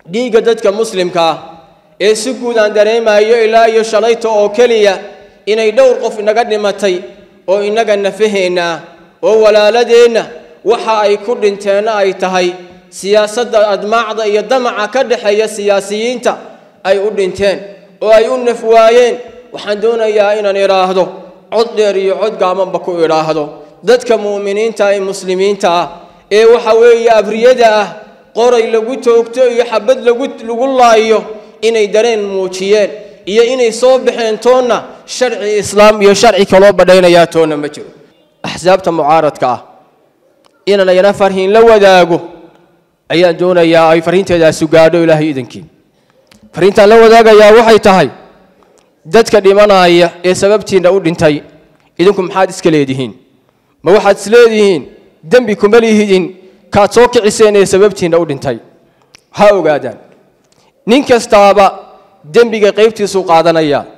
dhiigga dadka muslimka ah ee si guud aan dareemayo ilaa iyo shalayta oo keliya inay dhowr qof inaga dhimatay oo innaga nafaheenna ah oo walaaladeenna waxa ay ku dhinteenna ay tahay siyaasadda admaacda iyo damaca ka dhexeeya siyaasiyiinta ay u dhinteen oo ay u naf waayeen waxaan doonayaa inaan idhaahdo cod dheer iyo cod gaabanba ku idhaahdo dadka mu'miniinta ee muslimiinta ah ee waxa weeye abriyada ah qoray lagu toogto iyo xabad lagu lagu laayo inay dareen muujiyeen iyo inay soo baxeen toonna sharci islaam iyo sharci kaloo badhaynayaa toonna ma jiro axsaabta mucaaradka ah inaan ayana farhiin la wadaago ayaan doonayaa ay farriinteedaasu gaadho ilaahay idankii farriintaan la wadaagayaa waxay tahay dadka dhimanaya ee sababtiinna u dhintay idinku maxaad iska leedihiin ma waxaad is leedihiin dembi kuma lihidin kaad soo kiciseen ee sababtiinna u dhintay ha ogaadaan nin kastaaba dembiga qaybtiisuu qaadanaya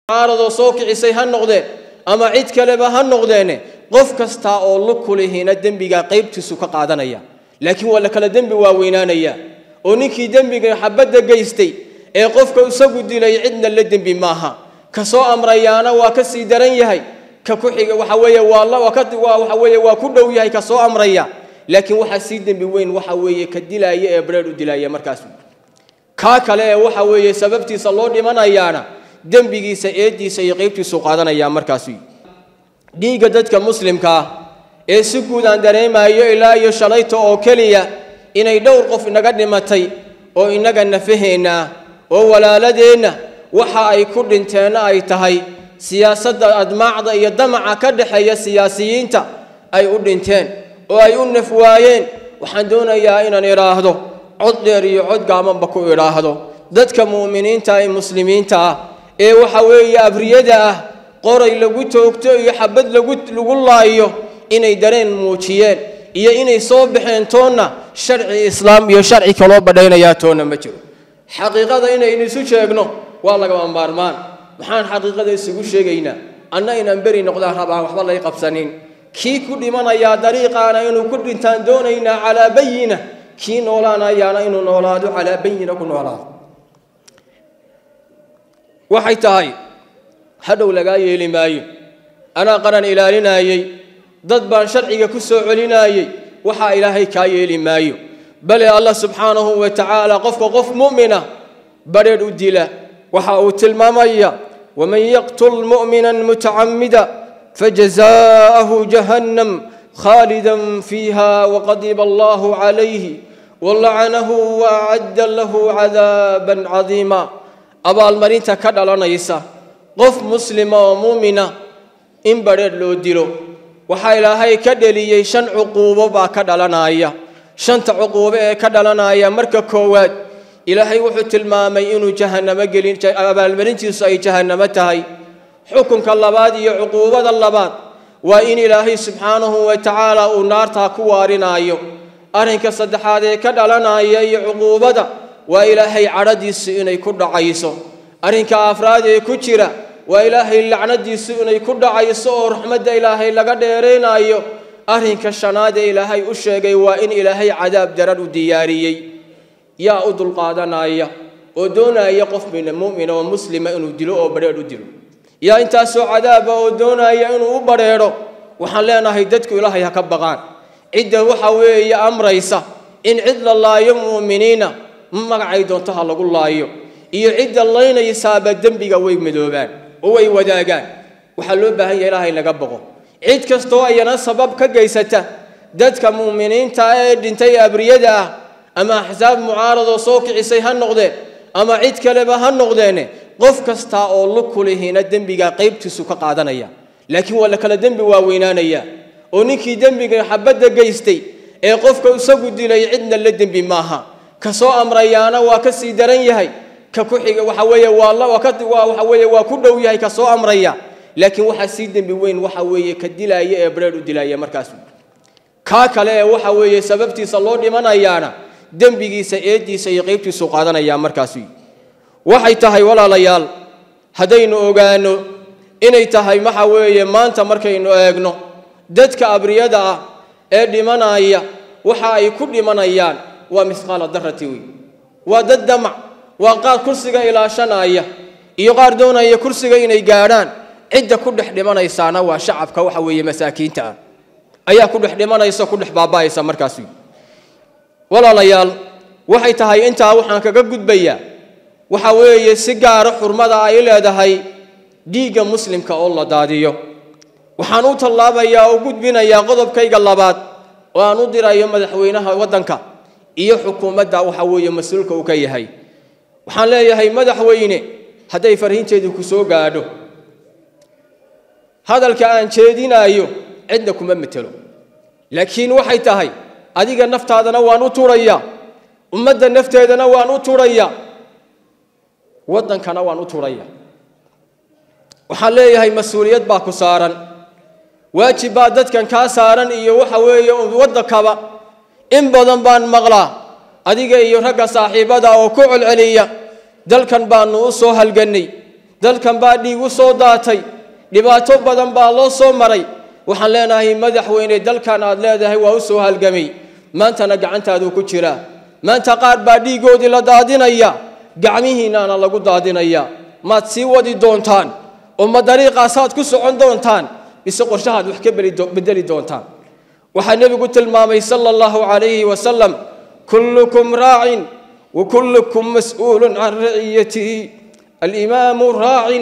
mucaaradoo soo kicisay ha noqdeen ama cid kaleba ha noqdeene qof kastaa oo lug ku lihiina dembiga qaybtiisu ka qaadanaya laakiin waa la kala dembi waaweynaanaya oo ninkii dembiga xabadda geystay ee qofka isagu dilay cidna la dembi maaha ka soo amrayaana waa ka sii daran yahay ka ku xiga waxa weeye waa la waa ka waa waxa weeye waa ku dhow yahay ka soo amraya laakiin waxaa sii dembi weyn waxa weeye ka dilaaya ee bareer u dilaaya markaas kaa kale ee waxa weeye sababtiisa loo dhimanayaana dembigiisa eediisa iyo qaybtiisu qaadanayaa markaas dhiigga dadka muslimka ah ee si guud aan dareemayo ilaa iyo shalayta oo keliya inay dhowr qof inaga dhimatay oo innaga nafaheenna ah oo walaaladeenna waxa ay ku dhinteenna ay tahay siyaasadda admaacda iyo damaca ka dhexeeya siyaasiyiinta ay u dhinteen oo ay u naf waayeen waxaan doonayaa inaan idhaahdo cod dheer iyo cod gaabanba ku idhaahdo dadka mu'miniinta ee muslimiinta ah ee waxa weeye abriyada ah qoray lagu toogto iyo xabad lagu lagu laayo inay dareen muujiyeen iyo inay soo baxeen toonna sharci islaam iyo sharci kaloo badhaynayaa toonna ma jiro xaqiiqada inaynu isu sheegno waa lagama maarmaan maxaan xaqiiqada isugu sheegaynaa anna inaan beri noqdaan rabaan waxba lay qabsanin kii ku dhimanayaa dariiqaana inuu ku dhintaan doonaynaa calaa bayina kii noolaanayaana inuu noolaado calaa bayina ku noolaado waxay tahay hadhow lagaa yeeli maayo anaa qaran ilaalinayey dad baan sharciga ku soo celinaayey waxaa ilaahay kaa yeeli maayo bale allah subxaanahu wa tacaala qofka qof mu'mina badheedh u dila waxa uu tilmaamaya waman yaqtul mu'mina mutacamida fajazaa'ahu jahannam khaalidan fiiha waqadiba allahu calayhi walacanahu waacadda lahu cadaaban cadiima abaalmarinta ka dhalanaysa qof muslima oo muumina in badheedh loo dilo waxaa ilaahay ka dheliyey shan cuquubo baa ka dhalanaya shanta cuquubo ee ka dhalanaya marka koowaad ilaahay wuxuu tilmaamay inuu jahannamo gelin abaalmarintiisu ay jahannamo tahay xukunka labaad iyo cuquubada labaad waa in ilaahay subxaanahu wa tacaala uu naartaa ku waarinaayo arrinka saddexaad ee ka dhalanaya iyo cuquubada waa ilaahay cadhadiisu inay ku dhacayso arrinka afraad ee ku jira waa ilaahay lacnadiisu inay ku dhacayso oo raxmadda ilaahay laga dheeraynayo arrinka shanaad ee ilaahay u sheegay waa in ilaahay cadaab daran u diyaariyey yaa u dulqaadanaya oo doonaya qof mu'mina oo muslima inuu dilo oo badheedh u dilo yaa intaasoo cadaaba oo doonaya inuu u badheedho waxaan leenahay dadku ilaahay ha ka baqaan cidda waxa weeye amraysa in cid la laayo mu'miniina magacay doonto ha lagu laayo iyo cidda laynaysaaba dembiga way madoobaan oo way wadaagaan waxaa loo baahan yahay ilaahay laga boqo cid kastoo ayana sabab ka geysata dadka mu'miniinta ee dhintay abriyada ah ama axsaab mucaaradoo soo kicisay ha noqdeen ama cid kaleba ha noqdeene qof kastaa oo lug ku lihiina dembiga qaybtiisu ka qaadanaya laakiin waa la kala dembi waaweynaanaya oo ninkii dembiga xabadda geystay ee qofka isagu dilay cidna la dembi maaha ka soo amrayaana waa ka sii daran yahay ka ku xiga waxa weeye waa la waa ka waa waxa weeye waa ku dhow yahay ka soo amraya laakiin waxaa sii dembi weyn waxa weeye ka dilaaya ee bareer u dilaaya markaas kaa kale ee waxa weeye sababtiisa loo dhimanayaana dembigiisa eediisa iyo qaybtiisu qaadanayaa markaas waxay tahay walaalayaal haddaynu ogaano inay tahay waxa weeye maanta markaynu eegno dadka abriyada ah ee dhimanaya waxa ay ku dhimanayaan waa misqaala darati wey waa dad damac waa qaar kursiga ilaashanaya iyo qaar doonaya kursiga inay gaadhaan cidda ku dhex dhimanaysaana waa shacabka waxa weeye masaakiinta ah ayaa ku dhex dhimanaysa ku dhex baaba'aysa markaas walaalayaal waxay tahay intaa waxaan kaga gudbayaa waxa weeye si gaara xurmada ay leedahay dhiigga muslimka oo la daadiyo waxaan u tallaabayaa oo gudbinayaa qodobkayga labaad oo aan u dirayo madaxweynaha waddanka iyo xukuumadda waxa weeye mas-uulka uu ka yahay waxaan leeyahay madaxweyne hadday farriinteedu ku soo gaadho hadalka aan jeedinaayo cidna kuma metelo laakiin waxay tahay adiga naftaadana waan u turayaa ummadda nafteedana waan u turayaa waddankana waan u turayaa waxaan leeyahay mas-uuliyad baa ku saaran waajib baa dadkan kaa saaran iyo waxa weeye waddankaba in badan baan maqlaa adiga iyo ragga saaxiibada oo ku celceliya dalkan baanu u soo halgannay dalkan baa dhiig u soo daatay dhibaato badan baa loo soo maray waxaan leenahay madaxweyne dalkan aad leedahay waa u soo halgamay maantana gacantaaduu ku jiraa maanta qaar baa dhiiggoodii la daadinaya gacmihiinnaana lagu daadinaya maad sii wadi doontaan oo ma dariiqaasaad ku socon doontaan mise qorshahaad wax ka bedeli doontaan waxaa nebigu tilmaamay sala allahu calayhi wasalam kullukum raacin wa kullukum mas'uulun can raciyatihi alimaamu raacin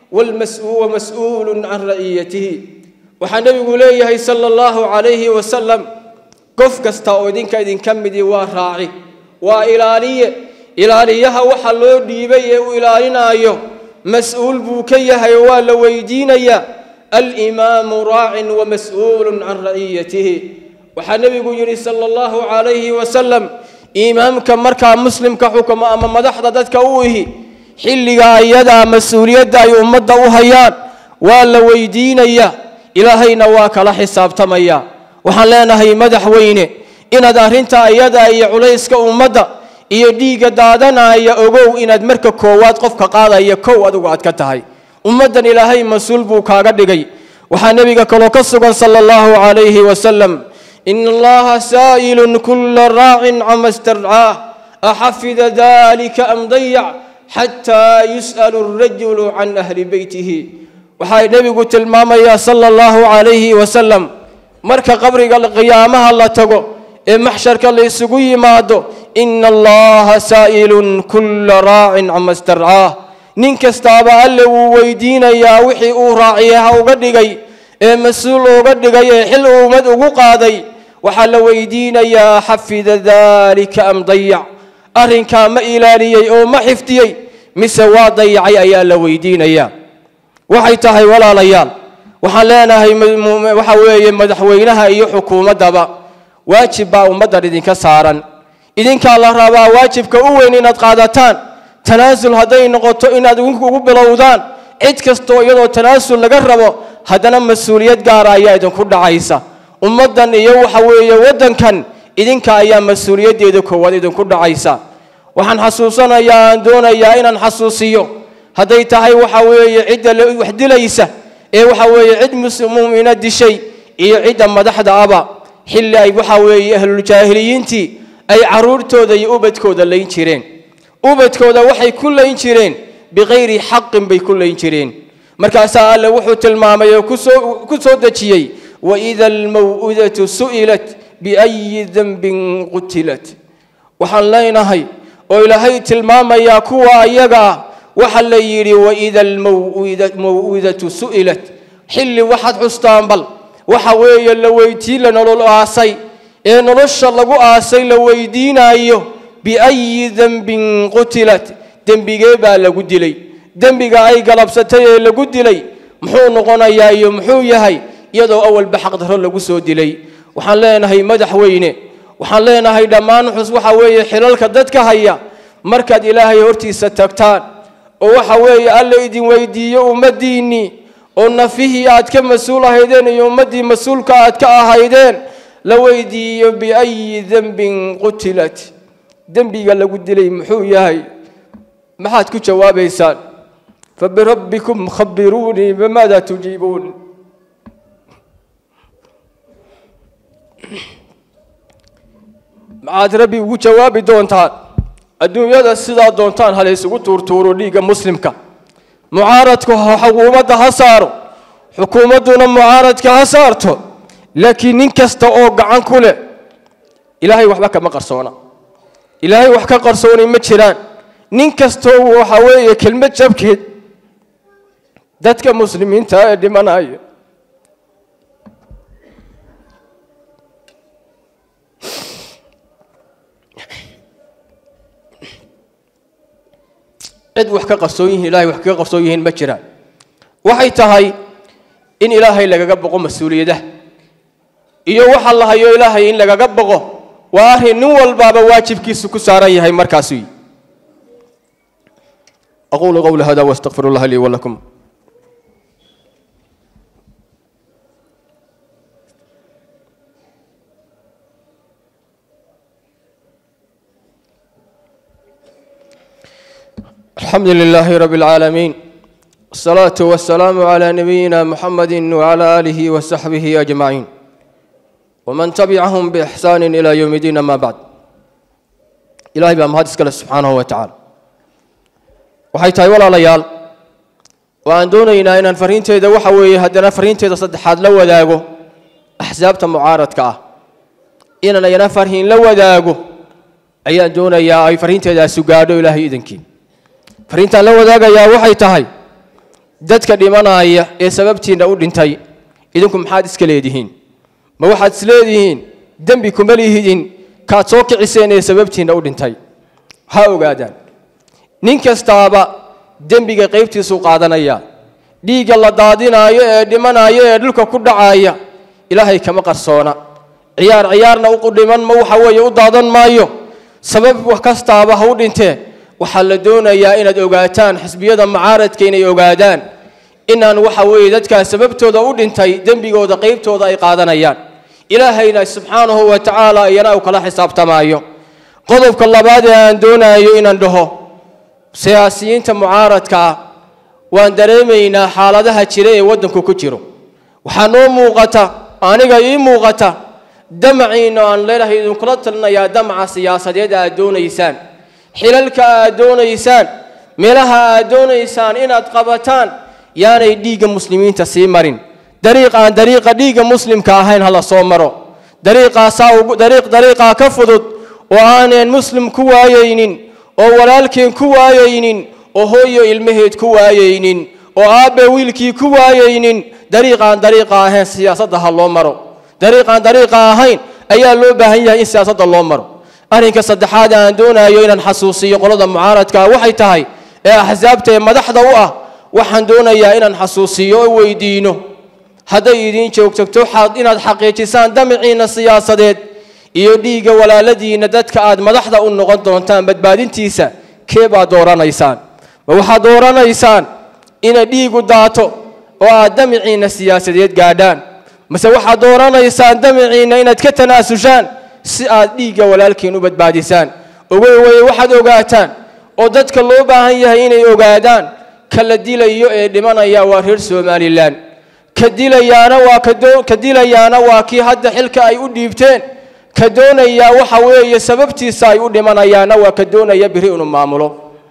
wamas'uulun can raciyatihi waxaa nebigu leeyahay sala allahu calayhi wasalam qof kasta oo idinka idinka midii waa raaci waa ilaaliye ilaaliyaha waxa loo dhiibay ee uu ilaalinaayo mas-uul buu ka yahay oo waa la weydiinayaa alimaamu raacin wamas'uulun can raciyatihi waxaa nebigu yidhi sala allahu calayhi wasalam imaamka markaa muslimka xukumo ama madaxda dadka u ihi xilliga ayadaa mas-uuliyadda ay ummadda u hayaan waa la weydiinayaa ilaahayna waa kala xisaabtamaya waxaan leenahay madaxweyne inaad arrinta ayadaa iyo culayska ummadda iyo dhiigga daadanaya ogow inaad marka koowaad qofka qaadaya kow adigu aad ka tahay ummaddan ilaahay mas-uul buu kaaga dhigay waxaa nebiga kaloo ka sugan sala allahu calayhi wasalam ina allaha saa'ilun kulla raacin cama istarcaah axafida dalika am dayac xataa yus'alu arajulu can ahli beytihi waxaa nebigu tilmaamayaa sala allahu calayhi wasalam marka qabriga qiyaamaha la tago ee maxsharka la isugu yimaado ina allaha saa'ilun kulla raacin cama istarcaah nin kastaaba alle wuu weydiinayaa wixii uu raaciyaha uga dhigay ee mas-uul uga dhigay ee xil ummad ugu qaaday waxaa la weydiinayaa xafida dalika am dayac arrinkaa ma ilaaliyey oo ma xifdiyey mise waa dayacay ayaa la weydiinayaa waxay tahay walaalayaal waxaan leenahay waxa weeye madaxweynaha iyo xukuumaddaba waajib baa ummaddan idinka saaran idinkaa la rabaa waajibka u weyn inaad qaadataan tanaasul hadday noqoto inaad ugu bilowdaan cid kastoo iyadoo tanaasul laga rabo haddana mas-uuliyad gaara ayaa idinku dhacaysa ummaddan iyo waxa weeye waddankan idinka ayaa mas-uuliyaddeeda koowaad idinku dhacaysa waxaan xasuusanayaa aan doonayaa inaan xasuusiyo hadday tahay waxa weeye cidda wax dilaysa ee waxa weeye cid mu'mina dishay iyo cidda madaxda aba xilli ay waxa weeye ahluljaahiliyiintii ay carruurtooda iyo ubadkooda layn jireen ubadkooda waxay ku layn jireen bikayri xaqin bay ku layn jireen markaasaa alle wuxuu tilmaamay oo ku soo dejiyey waida almaw'udatu su'ilat biayi denbin qutilat waxaan leenahay oo ilaahay tilmaamayaa kuwa ayaga ah waxa la yidhi waida almaw'udatu su'ilat xilli waxaad xustaan bal waxa weeye la weydii la nolol aasay ee nolosha lagu aasay la weydiinaayo biayi denbin qutilat dembigee baa lagu dilay dembiga ay galabsatay ee lagu dilay muxuu noqonayaa iyo muxuu yahay iyadoo awalba xaqdarro lagu soo dilay waxaan leenahay madaxweyne waxaan leenahay dhammaan xus waxa weeye xilalka dadka haya markaad ilaahay hortiisa tagtaan oo waxa weeye alla idin weydiiyo ummaddiinnii oo nafihii aad ka mas-uul ahaydeen iyo ummaddii mas-uulka aad ka ahaydeen la weydiiyo biayi denbin qutilat dembiga lagu dilay muxuu yahay maxaad ku jawaabaysaan fabirabbikum khabiruunii bamaada tujiibuun maxaad rabbi ugu jawaabi doontaan adduunyada sidaa doontaan ha laysugu tuurtuuro dhiigga muslimka mucaaradku xukuumadda ha saaro xukuumadduna mucaaradka ha saarto laakiin nin kasta oo gacan ku leh ilaahay waxba kama qarsoona ilaahay wax ka qarsoonay ma jiraan nin kastoo waxa weeye kelmad jabkeed dadka muslimiinta ee dhimanaya cid wax ka qarsoon yihiin ilahay wax kaga qarsoon yihiin ma jiraan waxay tahay in ilaahay lagaga boqo mas-uuliyadaha iyo waxa la hayo ilaahay in lagaga boqo waa arrin nin walbaaba waajibkiisu ku saaran yahay markaas wy aqulu qawla hada wastaqfir اllaha lii walakum الحمد لله رب العالمين والصلاة والسلام على نبينا محمد وعلى آله وصحبه أجمعين ومن تبعهم بإحسان إلى يوم الدين ما بعد إلهي بأم هذا سكال سبحانه وتعالى waxay tahay walaalayaal waan doonaynaa inaan fariinteeda waxa weeye haddana fariinteeda saddexaad la wadaago axsaabta mucaaradka ah inaan ayana farhiin la wadaago ayaan doonayaa ay fariinteedaasu gaadho ilaahay idankii fariintaan la wadaagayaa waxay tahay dadka dhimanaya ee sababtiinna u dhintay idinku maxaad iska leedihiin ma waxaad isleedihiin dembi kuma lihidin kaad soo kiciseen ee sababtiinna u dhintay ha ogaadaan nin kastaaba dembiga qaybtiisuu qaadanaya dhiigga la daadinaayo ee dhimanaayo ee dhulka ku dhacaaya ilaahay kama qarsoona ciyaar ciyaarna u dhiman ma waxa weeye u daadan maayo sabab wax kastaaba ha u dhintee waxaa la doonayaa inaad ogaataan xisbiyada mucaaradka inay ogaadaan inaan waxa weeye dadkaa sababtooda u dhintay dembigooda qaybtooda ay qaadanayaan ilaahayna subxaanahu wa tacaala iyana uu kala xisaabtamaayo qodobka labaad ee aan doonayo inaan dhaho siyaasiyiinta mucaaradka ah waan dareemaynaa xaaladaha jira ee waddanku ku jiro waxaa noo muuqata aniga ii muuqata damaciina aan leelahay idinkula talinayaa damaca siyaasadeed aad doonaysaan xilalka aad doonaysaan meelaha aad doonaysaan inaad qabataan yaanay dhiigga muslimiinta sii marin dariiq aan dariiqa dhiigga muslimka ahayn hala soo maro dariiqaasaa dariiq dariiqaa ka fudud oo aaneen muslim ku waayaynin oo walaalkeen ku waayaynin oo hooyo ilmaheed ku waayaynin oo aabbe wiilkii ku waayaynin dariiqaan dariiqa ahayn siyaasadda ha loo maro dariiqaan dariiqa ahayn ayaa loo baahan yahay in siyaasadda loo maro arrinka saddexaad aan doonayo inaan xasuusiyo qolada mucaaradka waxay tahay ee axsaabta ee madaxda u ah waxaan doonayaa inaan xasuusiyo oo weydiino hadday idiin joogtagto inaad xaqiijisaan damiciinna siyaasadeed iyo dhiigga walaaladiinna dadka aad madaxda u noqon doontaan badbaadintiisa kee baad dooranaysaan ma waxaad dooranaysaan ina dhiigu daato oo aad damiciinna siyaasadeed gaadhaan mase waxaad dooranaysaan damiciinna inaad ka tanaasushaan si aad dhiigga walaalkiin u badbaadisaan ogoy weye waxaad ogaataan oo dadka loo baahan yahay inay ogaadaan ka la dilayo ee dhimanaya waa reer somalilan ka dilayaana waa ka dilayaana waa kii hadda xilka ay u dhiibteen ka doonayaa waxa weeye sababtiisa ay u dhimanayaana waa ka doonaya biri inuu maamulo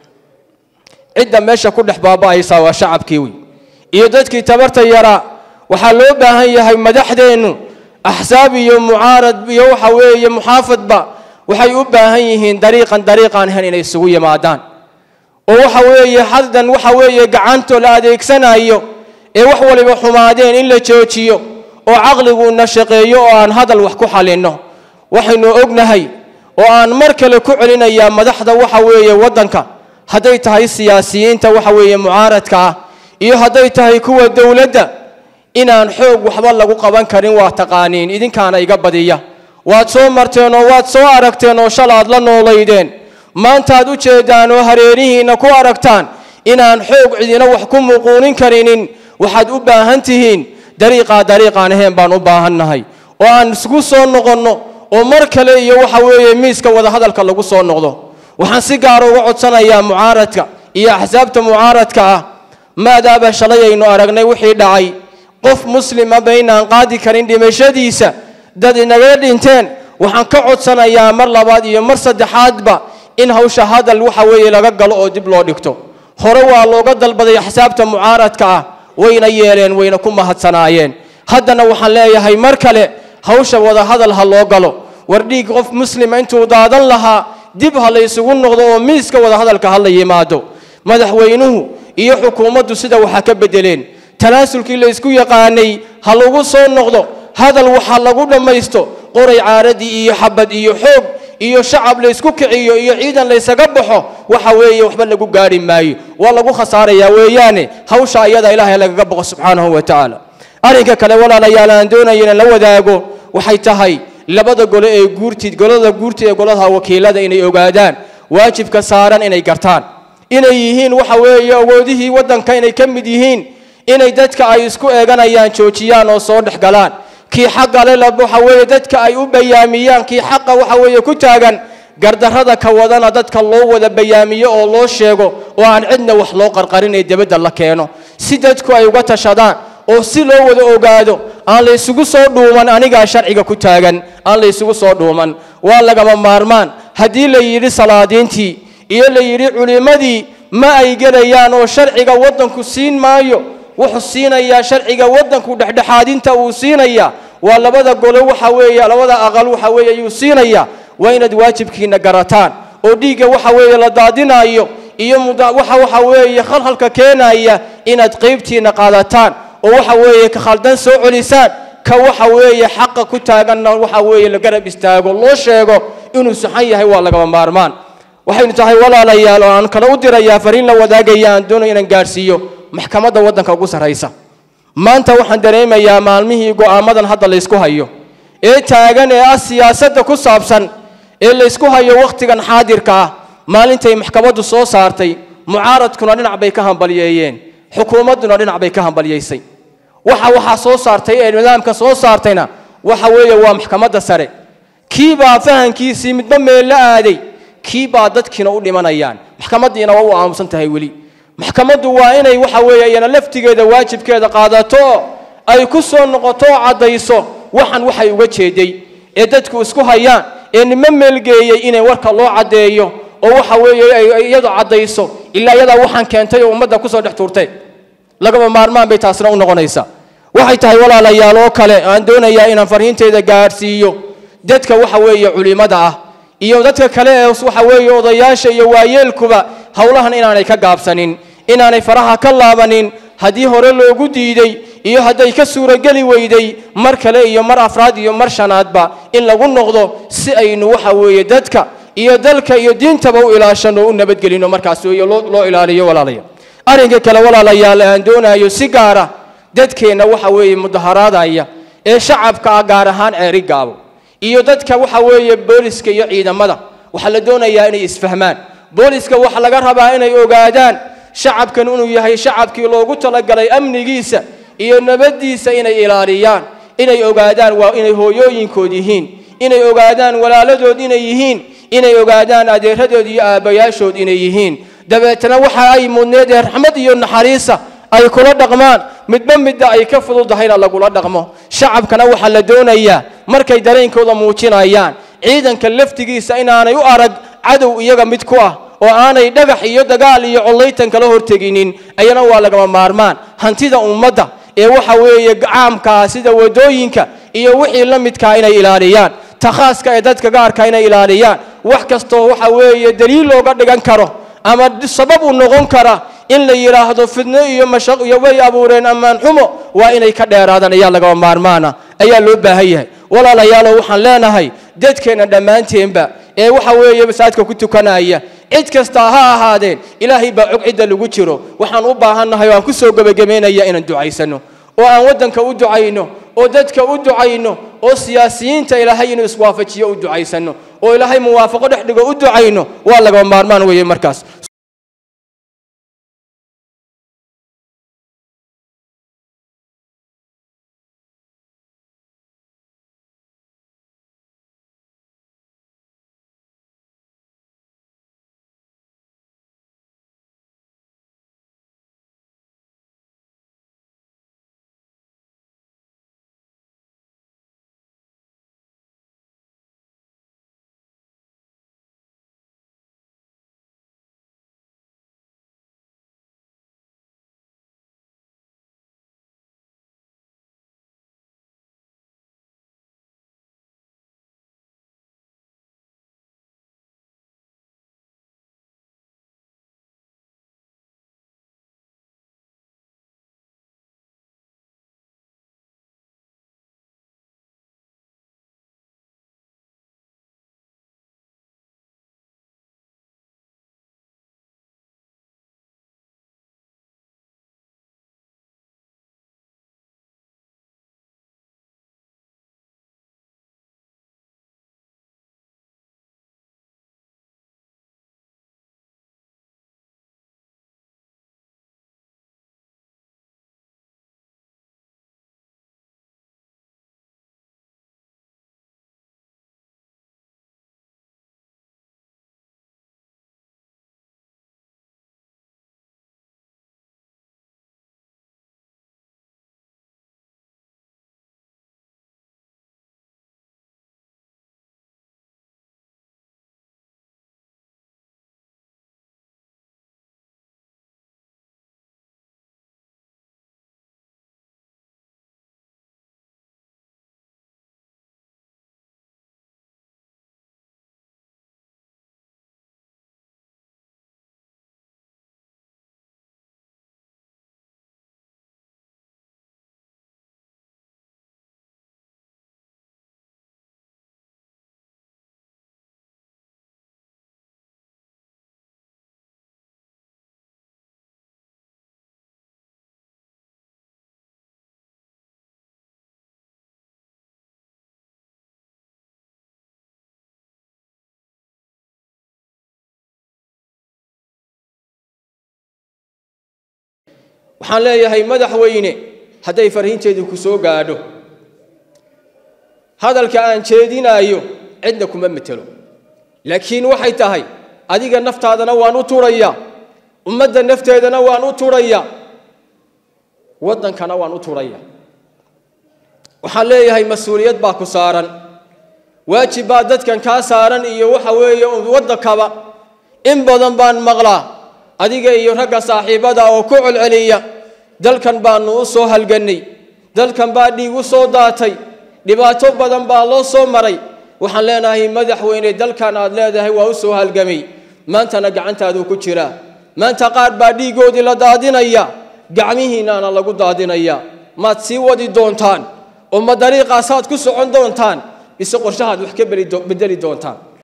cidda meesha ku dhex baaba'aysaa waa shacabkii wey iyo dadkii tabarta yaraa waxaa loo baahan yahay madaxdeennu axsaab iyo mucaarad iyo waxa weeye muxaafadba waxay u baahan yihiin dariiqan dariiqaan ahayn inay isugu yimaadaan oo waxa weeye haddan waxa weeye gacantoo la adeegsanayo ee wax waliba xumaadeen in la joojiyo oo caqliguuna shaqeeyo oo aan hadal wax ku xalinno waxaynu ognahay oo aan mar kale ku celinayaa madaxda waxa weeye waddanka hadday tahay siyaasiyiinta waxa weeye mucaaradka ah iyo hadday tahay kuwa dowladda inaan xoog waxba lagu qaban karin waa taqaaniin idinkaana iga badiya waad soo marteen oo waad soo aragteen oo shalaad la noolaydeen maantaad u jeedaan oo hareerihiinna ku aragtaan inaan xoog cidina wax ku muquunin karinin waxaad u baahan tihiin dariiqaa dariiqaan ahayn baan u baahannahay oo aan isku soo noqonno oo mar kale iyo waxa weeye miiska wadahadalka lagu soo noqdo waxaan si gaara uga codsanayaa mucaaradka iyo axsaabta mucaaradka ah maadaaba shalay aynu aragnay wixii dhacay qof muslima baynaan qaadi karin dhimashadiisa dad inaga dhinteen waxaan ka codsanayaa mar labaad iyo mar saddexaadba in hawsha hadal waxa weeye laga galo oo dib loo dhigto hore waa looga dalbaday axsaabta mucaaradka ah wayna yeeleen wayna ku mahadsanaayeen haddana waxaan leeyahay mar kale hawsha wadahadal ha loo galo war dhiig qof muslima intuu daadan lahaa dib ha la ysugu noqdo oo miiska wadahadalka ha la yimaado madaxweynuhu iyo xukuumaddu sida waxaa ka bedeleen tanaasulkii la ysku yaqaanay ha lagu soo noqdo hadal waxa lagu dhammaysto qoray caaradii iyo xabad iyo xoog iyo shacab laysku kiciyo iyo ciidan laysaga baxo waxa weeye waxba lagu gaari maayo waa lagu khasaarayaa weeyaane hawsha ayada ilaahay lagaga boqo subxaanahu wa tacaala arrinka kale walaalayaal aan doonaya inaan la wadaago waxay tahay labada gole ee guurtid golada guurtid ee golaha wakiilada inay ogaadaan waajibka saaran inay gartaan inay yihiin waxa weeye awoodihii waddanka inay ka mid yihiin inay dadka ay isku eeganayaan joojiyaan oo soo dhex galaan kii xaqa le waxa weeye dadka ay u bayaamiyaan kii xaqa waxa weeye ku taagan gardarrada ka wadana dadka loo wada bayaamiyo oo loo sheego oo aan cidna wax loo qarqarin ee debadda la keeno si dadku ay uga tashadaan oo si loo wada ogaado aan la isugu soo dhuuman anigaa sharciga ku taagan aan la isugu soo dhuuman waa lagama maarmaan haddii la yidhi salaadiintii iyo la yidhi culimmadii ma ay gelayaan oo sharciga waddanku siin maayo wuxuu siinayaa sharciga waddanku dhexdhexaadinta uu siinayaa waa labada golo waxa weeye labada aqal waxa weeye ayuu siinayaa waa inaad waajibkiina garataan oo dhiigga waxa weeye la daadinayo iyo waxa waxa weeye khalkhalka keenaya inaad qaybtiina qaadataan oo waxa weeye ka khaldan soo celisaan ka waxa weeye xaqa ku taaganna waxa weeye la garab istaago loo sheego inuu saxan yahay waa lagama maarmaan waxaynu tahay walaalayaal oo aan kale u dirayaa fariin la wadaagaya aan doonayo inaan gaadhsiiyo maxkamadda waddanka ugu sarraysa maanta waxaan dareemayaa maalmihii go'aamadan hadda laysku hayo ee taagan ee ah siyaasadda ku saabsan ee laysku hayo wakhtigan xaadirka ah maalintay maxkamaddu soo saartay mucaaradkuna dhinac bay ka hambalyeeyeen xukuumadduna dhinac bay ka hambalyaysay waxa waxaa soo saartay ee nidaamka soo saartayna waxa weeye waa maxkamadda sare kii baa fahankiisii midba meel la aaday kii baa dadkiina u dhimanayaan maxkamaddiina waa u aamusan tahay weli maxkamaddu waa inay waxa weeye iyana laftigeeda waajibkeeda qaadato ay ku soo noqoto oo caddayso waxan waxay uga jeeday ee dadku isku hayaan ee nima meelgeeyey inay warka loo caddeeyo oo waxa weeye ay iyadu caddayso ilaa iyadaa waxaan keentay oo ummadda kusoo dhex tuurtay lagaba maarmaan bay taasina u noqonaysaa waxay tahay walaalayaal oo kale aan doonayaa inaan farriinteyda gaadhsiiyo dadka waxa weeye culimmada ah iyo dadka kale ee waxa weeye odayaasha iyo waayeelkuba howlahan inaanay ka gaabsanin inaanay faraha ka laabanin haddii hore loogu diiday iyo hadday ka suurogeli weyday mar kale iyo mar afraad iyo mar shanaadba in lagu noqdo si aynu waxa weeye dadka iyo dalka iyo diintaba u ilaashano u nabadgelino markaas iyo loo ilaaliyo walaalaya arrinka kale walaalayaal aan doonayo si gaara dadkeenna waxa weeye mudaharaadaya ee shacabka ah gaar ahaan ceeri gaabo iyo dadka waxa weeye booliska iyo ciidamada waxaa la doonayaa inay isfahmaan booliska waxaa laga rabaa inay ogaadaan shacabkan inuu yahay shacabkii loogu talagalay amnigiisa iyo nabaddiisa inay ilaaliyaan inay ogaadaan waa inay hooyooyinkood yihiin inay ogaadaan walaaladood inay yihiin inay ogaadaan adeeradood iyo aabbayaashood inay yihiin dabeetana waxa ay mudneed ee raxmad iyo naxariisa ay kula dhaqmaan midba midda ay ka fududahayna lagula dhaqmo shacabkana waxaa la doonayaa markay dareenkooda muujinayaan ciidanka laftigiisa inaanay u arag cadow iyaga mid ku ah oo aanay dhagax iyo dagaal iyo collaytan kala horteginin ayana waa lagama maarmaan hantida ummadda ee waxa weeye caamkaa sida wadooyinka iyo wixii la midkaa inay ilaaliyaan takhaaska ee dadka gaarka inay ilaaliyaan wax kastoo waxa weeye daliil looga dhigan karo ama sabab u noqon kara in la yidhaahdo fidno iyo mashaq iyo way abuureen ammaan xumo waa inay ka dheeraadaan ayaa lagaba maarmaana ayaa loo baahan yahay walaalayaalow waxaan leenahay dadkeenna dhammaanteenba ee waxa weeye masaajidka ku tukanaya cid kasta ha ahaadeen ilaahay baa cog cidda lagu jiro waxaan u baahannahay oo aan ku soo gebagabaynaya inaan ducaysano oo aan waddanka u ducayno oo dadka u ducayno oo siyaasiyiinta ilaahay inuu iswaafajiyo u ducaysano oo ilaahay muwaafaqo dhex dhigo u ducayno waa lagaba maarmaan weeye markaas waxaan leeyahay madaxweyne hadday farriinteedu ku soo gaadho hadalka aan jeedinaayo cidna kuma metelo laakiin waxay tahay adiga naftaadana waan u turaya ummadda nafteedana waan u turaya waddankana waan u turaya waxaan leeyahay mas-uuliyad baa ku saaran waajib baa dadkan kaa saaran iyo waxa weeye waddankaba in badan baan maqlaa adiga iyo ragga saaxiibada oo ku celceliya dalkan baanu u soo halgannay dalkan baa dhiig u soo daatay dhibaato badan baa loo soo maray waxaan leenahay madaxweyne dalkan aad leedahay waa u soo halgamay maantana gacantaaduu ku jiraa maanta qaar baa dhiiggoodii la daadinaya gacmihiinnaana lagu daadinaya maad sii wadi doontaan oo ma dariiqaasaad ku socon doontaan mise qorshahaad wax ka bedeli doontaan